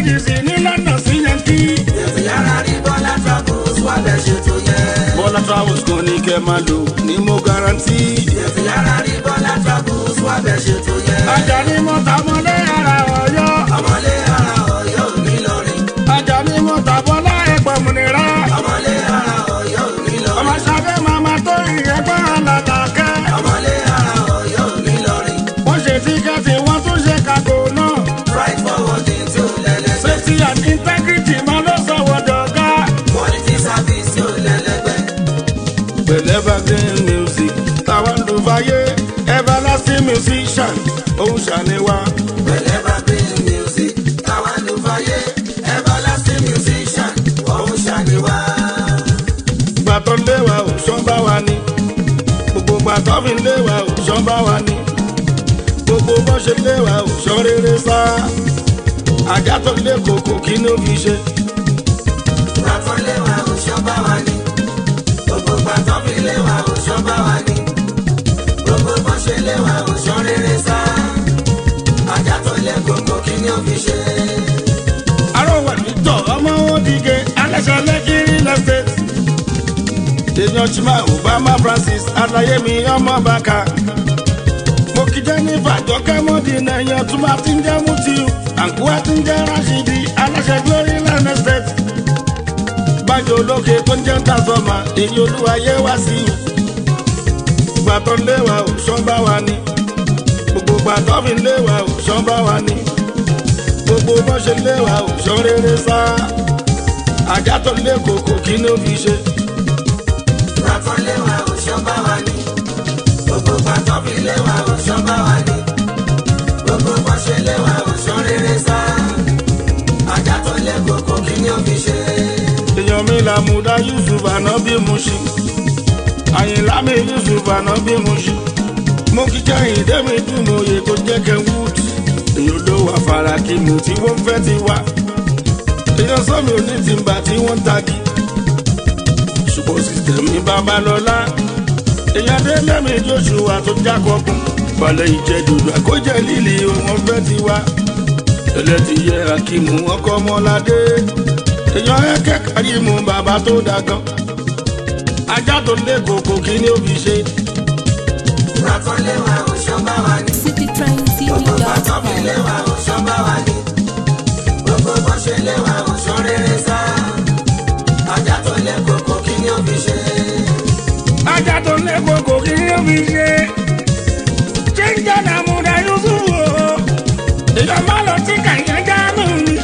dc ní london sí yankí. Tètè yára rí Bọ́lá Travels wá bẹ̀ ṣètò yẹn. bọ́lá travels kan ní kẹ́ máa lò ní mo garanti. Tètè yára rí Bọ́lá Travels wá bẹ̀ ṣètò yẹn. ajá ni mo ta mọ́lé ara ọ̀yọ́. Ọmọlé ara Ọ̀yọ́ ò ní lórí. ajá ni mo ta bọ́lá ẹ̀pọ̀ múnira. Ọmọlé ara Ọ̀yọ́ ò ní lórí. ọmọ sábẹ́ màmá tó ìyẹ́gbọ́n alàlàkẹ́. Ọmọlé ara Ọ̀yọ́ ò ní lórí. wọ́n ṣe tíkẹ́ẹ̀tì wọ́n tún ṣe kàkó náà. Right forwarding tí ò lẹ́lẹ́gbẹ́. safety and integrity máa ló sọ̀wọ́ dọ̀gá. Quality service tí ò lẹ́lẹ́gbẹ́. pẹ̀lẹ́ evergreen music táwọn ló fàyè everlasting musician òun ṣàníwá. Pẹ̀lẹ́ bá green music. Táwa ló fàyè. Everlasting musician. Òun ṣàníwá. gbàtọ́ léwa ò ṣán bá wa ní gbogbo gbàtọ́ fi léwa ò ṣán bá wa ní gbogbo bọ́ ṣe léwa ò ṣán rere sá ajá tó lé kòkò kí ló fi ṣe Gbàtọ́ léwa òṣọ́ bá wa ní. Gbogbo gbàtọ́ fi léwa òṣọ́ bá wa ní. Gbogbo bọ́ ṣe léwa òṣọ́ rere sá. Ajá tó lé koko kí ni ó fi ṣe? arọwà nítọ̀ ọmọ wọn dìge aláṣẹ lẹ́kìrì lẹ́sẹ̀t èèyàn chima obama francis alayemi ọmọ bàkà mo kí jennifer jọkẹ́ mọ́dínà èèyàn tún bá ti ń jẹ́ mutiu àǹkúwá ti ń jẹ́ rashidi aláṣẹ glory land estate bájọ olókè tó ń jẹ́ tazọ́mà èyí olúwayé wá sí i gbàtọ́ léwa ò ṣán bá wa ní gbogbo gbàtọ́ fi léwa ò ṣán bá wa ní gbogbo bọ́ ṣe léwa ò ṣán rere sá ajá tó lé kòkò kí ló fi ṣe Gbàtọ́ léwa òṣọ́ bá wa ní. Gbogbo gbàtọ́ fi léwa òṣọ́ bá wa ní. Gbogbo bọ́ ṣe léwa òṣọ́ rere sá. Ajá tó lé koko kí ni ó fi ṣe? èèyàn mi làmúdá yusuf ànábì muṣi àyìnlá mi yusuf ànábì muṣi mo kí kẹ́hìn dẹ́mi dùnmọ̀ye tó jẹ́ kenwood èèyàn ló wà farakimu tí wọ́n fẹ́ ti wá èèyàn sọ́mi òní ti ń bà tí wọ́n ń tagi ṣùgbọ́n sísítẹ̀mì babalọ́lá èèyàn dé lẹ́mí joshua tó jákọ̀ọ́kùn balẹ̀ ìjẹ́ dòdò àkójẹ́ líli wọn fẹ́ ti wá ẹlẹ́tìyẹ akimu ọkọ̀ ọmọládé èèyàn ẹ̀kẹ́ kárímù bàbá tó dàgán ajá tó lé kòkò kí ni ó fi ṣe Gbàtọ́ léwa òṣọ́ bá wa ní. Gbogbo gbàtọ́ fi citytrendtv.com. léwa òṣọ́ bá wa ní. Gbogbo bọ́ ṣe léwa òṣọ́ rere sá. Ajá tó lé koko kí ni ó fi ṣe? ajá tó lé kòkò kí ni ó fi ṣe jíjẹ́ nàmúdà yusuf o èèyàn má lọ tí kàyẹ́ jáàmù mi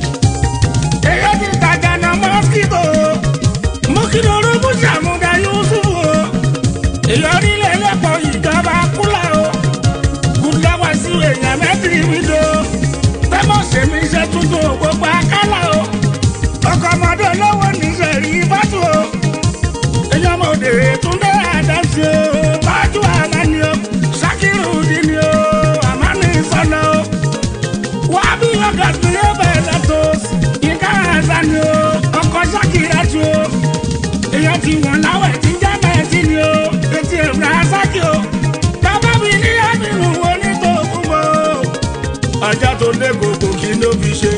èèyàn ti tàjà nà mọ́síkìtò mú kí lóru mú sàmúdà yusuf o èèyàn nílẹ̀ lẹ́pọ̀ ìjọba kúlà o kúláwá sí èèyàn mẹ́tìrì mi do tẹ́mọ̀ sèmi iṣẹ́ tuntun gbogbo akálà o ọkọ̀ ọmọdé olówó níṣẹ́ rí bátù o èèyàn mọ̀ òde túndé àdáṣe o bájú àlá ni o sakiru di ni o àmàlì sọlọ o wà á bí ọgà tó yẹ bẹ̀rẹ̀ tó yínká àṣà ni o ọkọ̀ sakira tu o èèyàn ti wọ̀n láwẹ̀ tí jẹ́ mẹ́tì ni o etí ẹ̀rọ asákì o bàbá mi ní àbínú onítòkùn o ajá tó lé kòkò kí ló fi ṣe.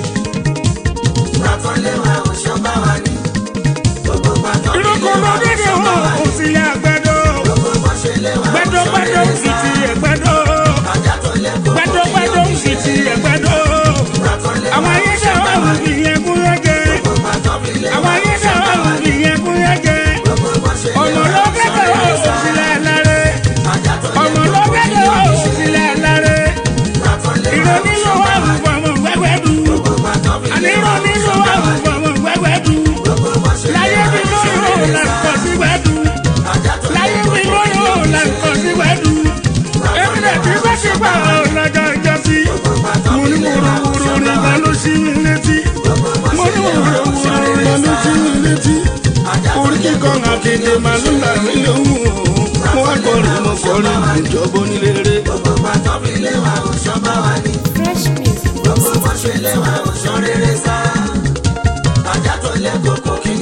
Gbàtọ́ léwa òṣọ́ bá wa ní. Gbogbo gbàtọ́ fi irúkọ léwa lódìdí òṣọ́ bá wọn wa kò ní. sí àgbẹ̀dọ̀ Gbogbo bọ́ ṣe léwa gbẹ̀dọ̀ òṣọ́ gbẹ̀dọ̀ rere sì sá. ti ẹ̀gbẹ̀dọ̀ Ajá tó lé koko kí gbẹ̀dọ̀ ni ó gbẹ̀dọ̀ fi sì ti ṣe? ẹ̀gbẹ̀dọ̀ Gbàtọ́ léwa àwọn ayé òṣọ́ náà bá wà wa wù ní. yẹn kú yẹn jẹ Gbogbo gbàtọ́ fi léwa àwọn ayé òṣọ́ náà bá wà wa wù ní. yẹn kú yẹn jẹ Gbogbo bọ́ ṣe ọmọ léwa òṣọ́ lọ́gẹ́dẹ̀ wà rere sá. òsìlẹ̀ lárẹ́ Ajá tó lé ọmọ koko kí ni lọ́gẹ́dẹ̀ ó wà fi ṣe? òsìlẹ̀ lárẹ́ Gbàtọ́ léwa ìrònú ló òṣọ́ wà bá wù wa ní. fọmọ gbẹgbẹ dùn Gbogbo gbàtọ́ fi àní léwa ìrònú ló òṣọ́ wà bá wù wa ní. fọmọ gbẹgbẹ dùn Gbogbo bọ́ ṣe láyé léwa bí òṣọ́ lóyún rere là ń sá. kọ sí gbẹdùn Ajá tó lé láyé bí koko kí ni ó lóyún fi là ń ṣe? kọ sí gbẹdùn èmi lè ti bá ṣe gbà lọ́jọ́ ìjọsí mo ní wúruwúru nìkan ló ṣí mi létí mo ní wúruwúru nìkan ló ṣí mi létí orí kíkọ́ akéde màá ló là mí lóhùn mo wá kọrin mo kọrin ìjọba onílé Gbogbo gbàtọ́ fi léwa òṣọ́ bá wa ní. Fresh music. Gbogbo bọ́ ṣe léwa òṣọ́ rere sá. Ajá tó lé koko kí